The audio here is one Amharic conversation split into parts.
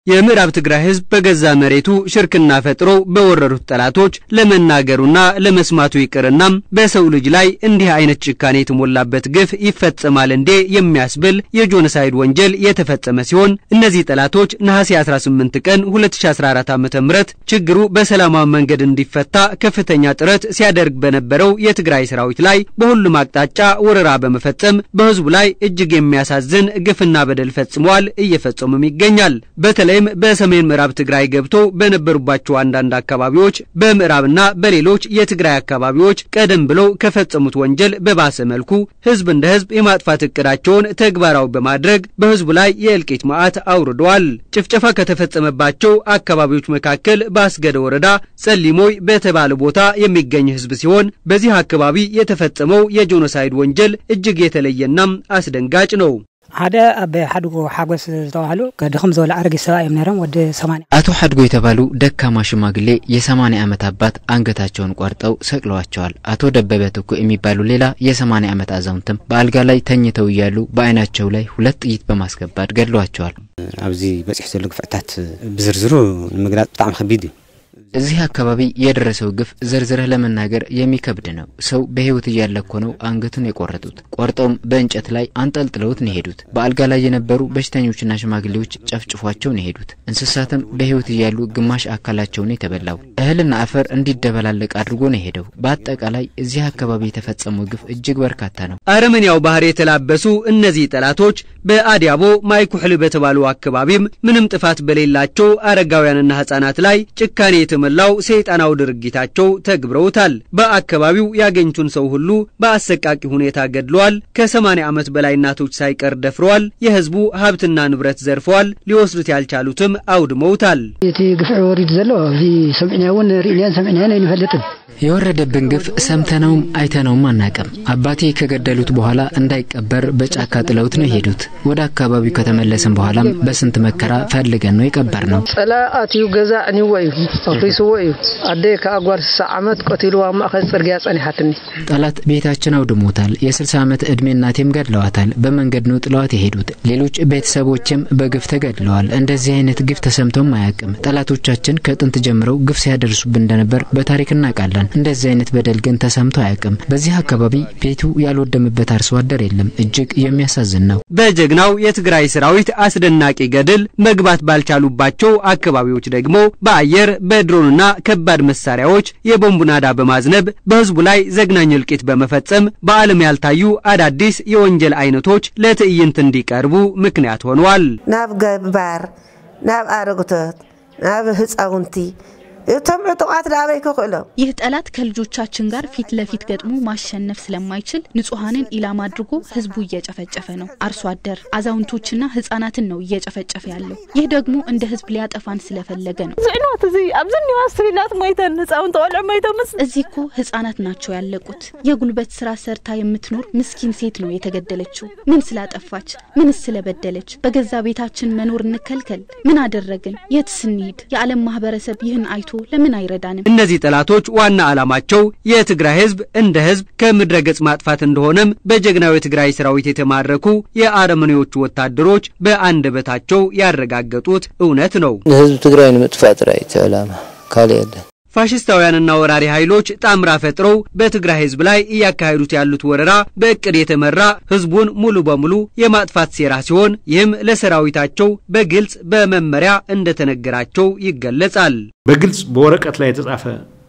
የምዕራብ ትግራይ ህዝብ በገዛ መሬቱ ሽርክና ፈጥሮ በወረሩት ጠላቶች ለመናገሩና ለመስማቱ ይቅርናም በሰው ልጅ ላይ እንዲህ አይነት ጭካኔ የተሞላበት ግፍ ይፈጸማል እንዴ የሚያስብል የጆኖሳይድ ወንጀል የተፈጸመ ሲሆን እነዚህ ጠላቶች ነሐሴ 18 ቀን 2014 ዓ.ም ችግሩ በሰላማዊ መንገድ እንዲፈታ ከፍተኛ ጥረት ሲያደርግ በነበረው የትግራይ ሰራዊት ላይ በሁሉም አቅጣጫ ወረራ በመፈጸም በህዝቡ ላይ እጅግ የሚያሳዝን ግፍና በደል ፈጽመዋል፣ እየፈጸሙም ይገኛል። በተለይም በሰሜን ምዕራብ ትግራይ ገብተው በነበሩባቸው አንዳንድ አካባቢዎች በምዕራብና በሌሎች የትግራይ አካባቢዎች ቀደም ብለው ከፈጸሙት ወንጀል በባሰ መልኩ ህዝብ እንደ ህዝብ የማጥፋት እቅዳቸውን ተግባራዊ በማድረግ በህዝቡ ላይ የእልቂት መዓት አውርደዋል። ጭፍጨፋ ከተፈጸመባቸው አካባቢዎች መካከል በአስገደ ወረዳ ጸሊሞይ በተባለ ቦታ የሚገኝ ህዝብ ሲሆን በዚህ አካባቢ የተፈጸመው የጄኖሳይድ ወንጀል እጅግ የተለየናም አስደንጋጭ ነው። ሓደ ኣብ ሓድጎ ሓጎስ ዝተባህሉ ድኹም ዝበለ ኣረጊት ሰብኣ እዮም ነይሮም ወዲ ሰማንያ አቶ ሀድጎ የተባሉ ደካማ ሽማግሌ የሰማንያ ዓመት አባት አንገታቸውን ቆርጠው ሰቅለዋቸዋል። አቶ ደበበ ትኩ የሚባሉ ሌላ የሰማንያ ዓመት አዛውንትም በአልጋ ላይ ተኝተው እያሉ በአይናቸው ላይ ሁለት ጥይት በማስገባት ገድለዋቸዋል። ኣብዚ በፂሑ ዘሎ ግፍዕታት ብዝርዝሩ ንምግላፅ ብጣዕሚ ከቢድ እዩ እዚህ አካባቢ የደረሰው ግፍ ዘርዝረህ ለመናገር የሚከብድ ነው። ሰው በህይወት እያለ እኮ ነው አንገቱን የቆረጡት። ቆርጠውም በእንጨት ላይ አንጠልጥለውት ነው የሄዱት። በአልጋ ላይ የነበሩ በሽተኞችና ሽማግሌዎች ጨፍጭፏቸው ነው የሄዱት። እንስሳትም በህይወት እያሉ ግማሽ አካላቸውን የተበላው እህልና አፈር እንዲደበላለቅ አድርጎ ነው የሄደው። በአጠቃላይ እዚህ አካባቢ የተፈጸመው ግፍ እጅግ በርካታ ነው። አረመኔያው ባህር የተላበሱ እነዚህ ጠላቶች በአዲያቦ ማይኩሕሊ በተባሉ አካባቢም ምንም ጥፋት በሌላቸው አረጋውያንና ህጻናት ላይ ጭካኔ የተሞላው ሰይጣናዊ ድርጊታቸው ተግብረውታል። በአካባቢው ያገኙትን ሰው ሁሉ በአሰቃቂ ሁኔታ ገድለዋል። ከ80 ዓመት በላይ እናቶች ሳይቀር ደፍረዋል። የህዝቡ ሀብትና ንብረት ዘርፈዋል። ሊወስዱት ያልቻሉትም አውድመውታል። እቲ ግፍዒ ወሪዱ ዘሎ እዚ ሰምዕና እውን ርኢናን ሰምዕናን ኣይንፈልጥን የወረደብን ግፍ ሰምተነውም አይተነውም አናቅም። አባቴ ከገደሉት በኋላ እንዳይቀበር በጫካ ጥለውት ነው የሄዱት። ወደ አካባቢው ከተመለስን በኋላም በስንት መከራ ፈልገን ነው የቀበር ነው። ፀላ ኣትዩ ገዛ ዕንይዎ እዩ ኣፍሪስዎ እዩ ኣደይ ከዓ ጓል ስሳ ዓመት ቀቲልዋ ኣብ ማእኸል ፅርግያ ፀኒሓትኒ ጠላት ቤታችን አውድሞታል። የ60 ዓመት ዕድሜ እናቴም ገድለዋታል። በመንገድ ነው ጥለዋት የሄዱት። ሌሎች ቤተሰቦችም በግፍ ተገድለዋል። እንደዚህ አይነት ግፍ ተሰምቶም አያውቅም። ጠላቶቻችን ከጥንት ጀምረው ግፍ ሲያደርሱብን እንደነበር በታሪክ እናውቃለን። እንደዚህ አይነት በደል ግን ተሰምቶ አያውቅም። በዚህ አካባቢ ቤቱ ያልወደመበት አርሶ አደር የለም። እጅግ የሚያሳዝን ነው። በጀግናው የትግራይ ሰራዊት አስደናቂ ገድል መግባት ባልቻሉባቸው አካባቢዎች ደግሞ በአየር በድሮንና ከባድ መሳሪያዎች የቦምብ ናዳ በማዝነብ በህዝቡ ላይ ዘግናኝ እልቂት በመፈጸም በዓለም ያልታዩ አዳዲስ የወንጀል አይነቶች ለትዕይንት እንዲቀርቡ ምክንያት ሆነዋል። ናብ ገባር ናብ ኣረግቶት ናብ ህፃውንቲ እቶም ዕጡቃት ዳበይ ክኽእሎም ይህ ጠላት ከልጆቻችን ጋር ፊት ለፊት ገጥሞ ማሸነፍ ስለማይችል ንጹሐንን ኢላማ አድርጎ ህዝቡ እየጨፈጨፈ ነው። አርሶ አደር፣ አዛውንቶችና ህጻናትን ነው እየጨፈጨፈ ያለው። ይህ ደግሞ እንደ ህዝብ ሊያጠፋን ስለፈለገ ነው። ጽዕኖት እዚ ኣብዚ እኒዋ ስቢላት ሞይተን ህፃውንቲ ቆልዑ ሞይቶም ምስ እዚህ እኮ ህጻናት ናቸው ያለቁት። የጉልበት ስራ ሰርታ የምትኖር ምስኪን ሴት ነው የተገደለችው። ምን ስላጠፋች? ምንስ ስለበደለች? በገዛ ቤታችን መኖር እንከልከል? ምን አደረግን? የትስ እንሂድ? የዓለም ማህበረሰብ ይህን አይቶ ለምን አይረዳንም? እነዚህ ጠላቶች ዋና ዓላማቸው የትግራይ ህዝብ እንደ ህዝብ ከምድረ ገጽ ማጥፋት እንደሆነም በጀግናው የትግራይ ሰራዊት የተማረኩ የአረመኔዎቹ ወታደሮች በአንደበታቸው ያረጋገጡት እውነት ነው። ንህዝቢ ትግራይ ንምጥፋእ ጥራይ እቲ ዕላማ ካልእ የለን። ፋሽስታውያንና ወራሪ ኃይሎች ጣምራ ፈጥረው በትግራይ ህዝብ ላይ እያካሄዱት ያሉት ወረራ በእቅድ የተመራ ህዝቡን ሙሉ በሙሉ የማጥፋት ሴራ ሲሆን ይህም ለሰራዊታቸው በግልጽ በመመሪያ እንደተነገራቸው ይገለጻል። በግልጽ በወረቀት ላይ የተጻፈ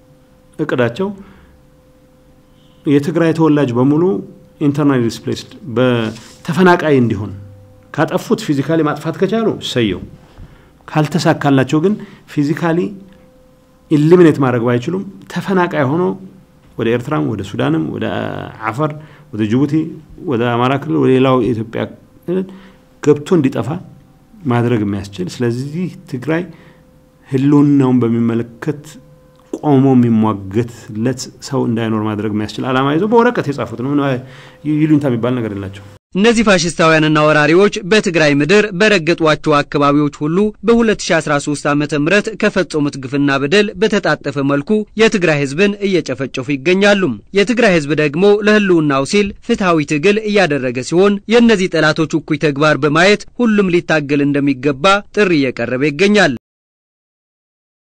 እቅዳቸው የትግራይ ተወላጅ በሙሉ ኢንተርናል ዲስፕሌስድ በተፈናቃይ እንዲሆን ካጠፉት ፊዚካሊ ማጥፋት ከቻሉ ሰየው፣ ካልተሳካላቸው ግን ፊዚካሊ ኢሊሚኔት ማድረግ ባይችሉም ተፈናቃይ ሆኖ ወደ ኤርትራም ወደ ሱዳንም ወደ አፋር ወደ ጅቡቲ ወደ አማራ ክልል ወደ ሌላው የኢትዮጵያ ክልል ገብቶ እንዲጠፋ ማድረግ የሚያስችል ስለዚህ ትግራይ ህልውናውን በሚመለከት ቆሞ የሚሟገትለት ሰው እንዳይኖር ማድረግ የሚያስችል ዓላማ ይዘው በወረቀት የጻፉት ነው። ይሉኝታ የሚባል ነገር የላቸው። እነዚህ ፋሽስታውያንና ወራሪዎች በትግራይ ምድር በረገጧቸው አካባቢዎች ሁሉ በ2013 ዓ.ም ከፈጸሙት ግፍና በደል በተጣጠፈ መልኩ የትግራይ ሕዝብን እየጨፈጨፉ ይገኛሉ። የትግራይ ሕዝብ ደግሞ ለሕልውናው ሲል ፍትሐዊ ትግል እያደረገ ሲሆን የእነዚህ ጠላቶች እኩይ ተግባር በማየት ሁሉም ሊታገል እንደሚገባ ጥሪ እየቀረበ ይገኛል።